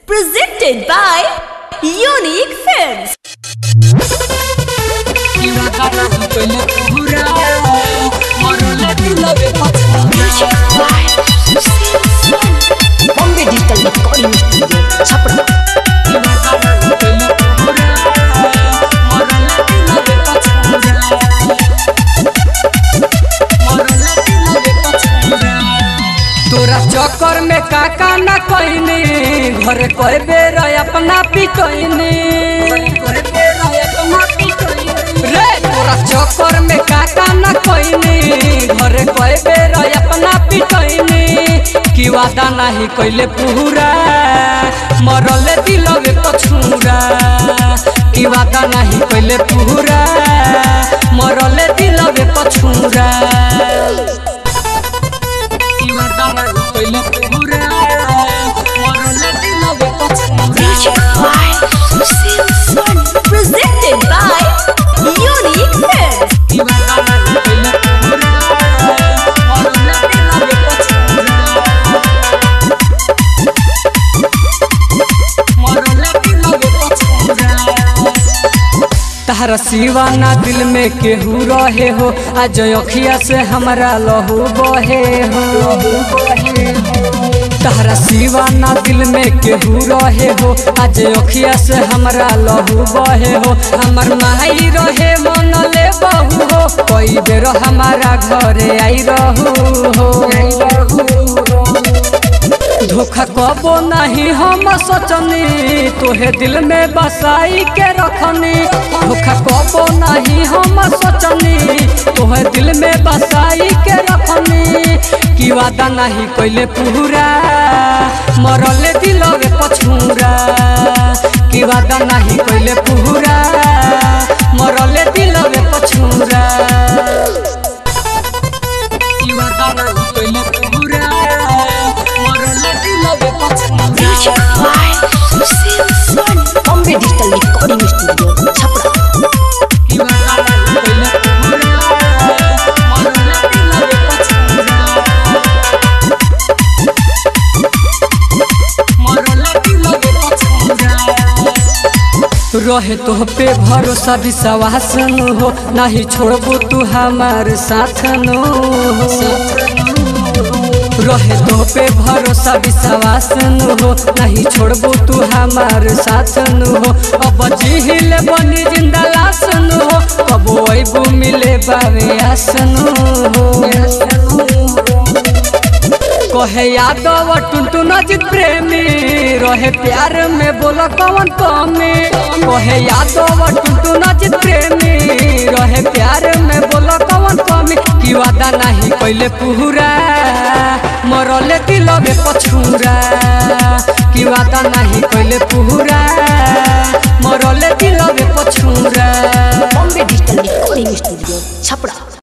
Presented by Unique Films. Bombay Digital Recording Studio, Chapra. तोरा चक्कर में काका न कहनी घर कई बेर अपना पिटनी रे तोरा चक्कर में काका न कहनी घर कई बेर अपना पिटनी कि वादा नहीं कैले पूरा मरले दिलवे पछूरा कि वादा नहीं कैले पूरा मरले दिलवे पछूरा Presented by Unique Films. तहरा सिवाना दिल में केहू रहे हो आज अखिया से हमारा लहू बहे हो तहरा सिवाना दिल में केहू रहे हो आज अखिया से हमारा लहू बहे हो हमर माई रहे मन ले बहू हो कई बेर हमारा घरे आई रहू हो धोखा कबो नहीं हम सोचनी तोहे दिल में बसाई के रखनी धोखा कबो नहीं हम सोचनी तोहे दिल में बसाई के रखनी कि वादा नहीं कैले पूरा मरले दिलवे पछूरा कि वादा नहीं कैले पूरा मरले दिलवे पछूरा कि वादा नहीं कैले पूरा मरले दिलवे पछूरा Bombay Digital Recording Studio, Chapra. रहे तो पे भरोसा विश्वास न हो नहीं छोड़बू तू हमार साथ न हो रहे तो पे भरोसा विश्वास न हो नहीं छोड़बू तू हमार साथ न हो अब जिहिल बनी जिंदा लाश न हो कबो अबू मिले बावे आस न हो कहे यादव टुनटुन अजित प्रेमी रहे प्यार में बोला कौन कमी कहे यादव टुनटुन अजित प्रेमी रहे प्यार में बोला कौन कमी कि वादा नहीं कैले पूरा मरले दिलवे पछूरा कि वादा नहीं कैले पूरा मरले दिलवे पछूरा Bombay Digital Recording Studio, Chapra.